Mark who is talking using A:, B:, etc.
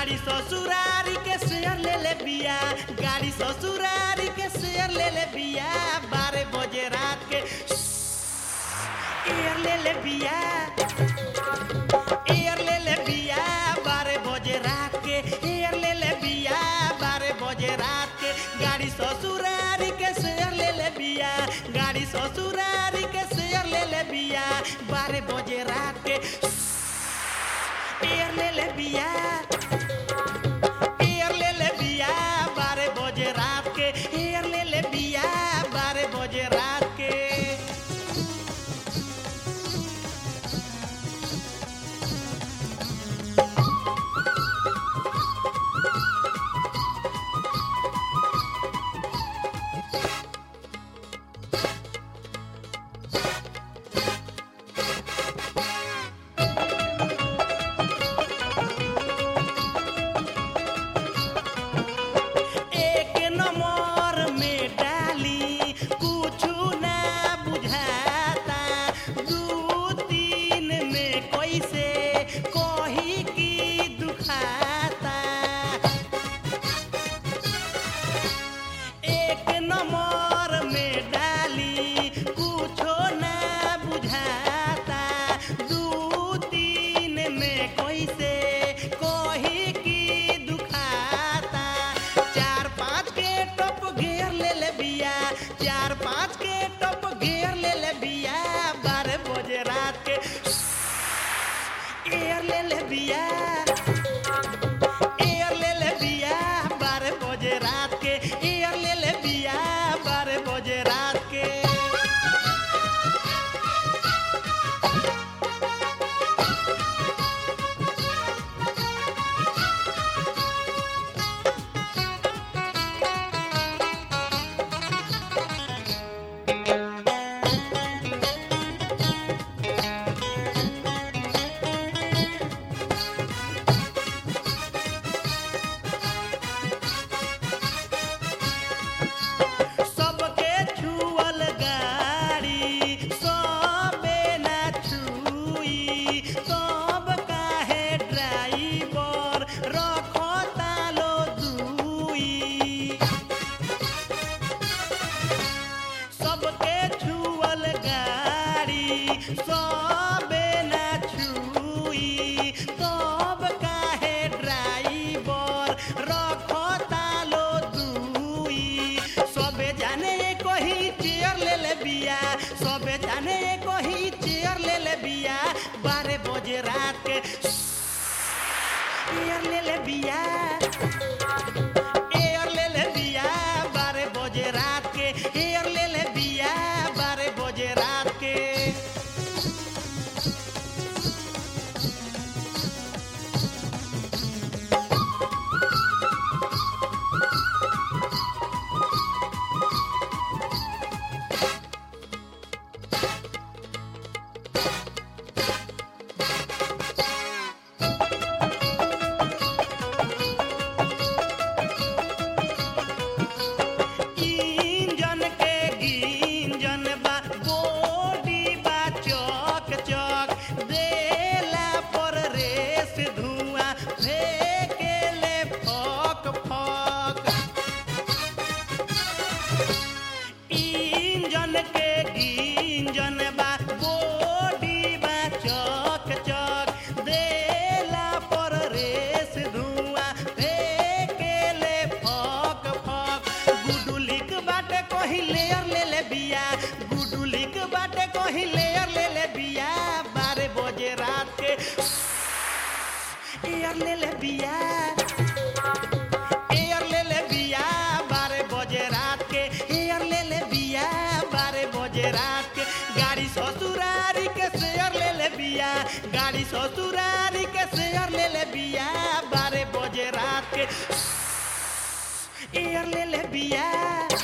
A: गाड़ी ससुरारी के शेयर ले ले बिया गाड़ी ससुरारी के शेयर ले ले बिया बारह बजे रात के एयर ले ले बिया एयर ले ले बिया बारह बजे रात के एयर ले ले बिया बारह बजे रात के गाड़ी ससुरारी के शेयर ले ले बिया गाड़ी ससुरारी के शेयर ले ले बिया बारह बजे रात के एयर ले ले बिया एयर ले ले बिया बारह बजे रात के एयर ले ले बिया बारह बजे रात के एक नंबर में डाली कुछु ना बुझाता दू तीन में कैसे कही की दुखाता एक नंबर में डाली कुछो ना बुझाता दू तीन में कैसे कही की दुखाता चार पाँच के टप घेर ले ले बिया चार पाँच के टप घेर ले ले बिया बारह बजे रात के एयर ले ले बिया एयर ले ले बिया बारह बजे रात के एयर ले ले बिया बारह बजे रात के सबके छुअल गाड़ी सबे ना छुई सब काहे ड्राइवर रखो तालो दुई सबके छुअल गाड़ी सबे ना छुई सब काहे ड्राइवर रखो तालो दुई सबे जाने कही चेयर ले ले बिया सबे जाने कही चेयर ले ले बिया बारह बजे रात के एयर ले ले बिया एयर ले ले बिया बारह बजे रात के एयर ले ले बिया बारह बजे रात के इंजन के गिंजन बा बॉडी बा चौक चौक देला पर रेस धुआं फेंकेले फक फक इंजन के गिंजन बा बॉडी बा चौक चौक देला पर रेस धुआं फेंकेले फक फक गुडुलिक बाटे कहीं लेयर ले ले बिया गुडुलिक बाटे कहीं लेयर ले ले बिया बारह बजे रात के एयर ले ले बिया एयर ले ले बिया बारह बजे रात के एयर ले ले बिया बारह बजे रात के गाड़ी ससुरारी के शेयर ले ले बिया गाड़ी ससुरारी के शेयर ले ले बिया बारह बजे रात के एयर ले ले बिया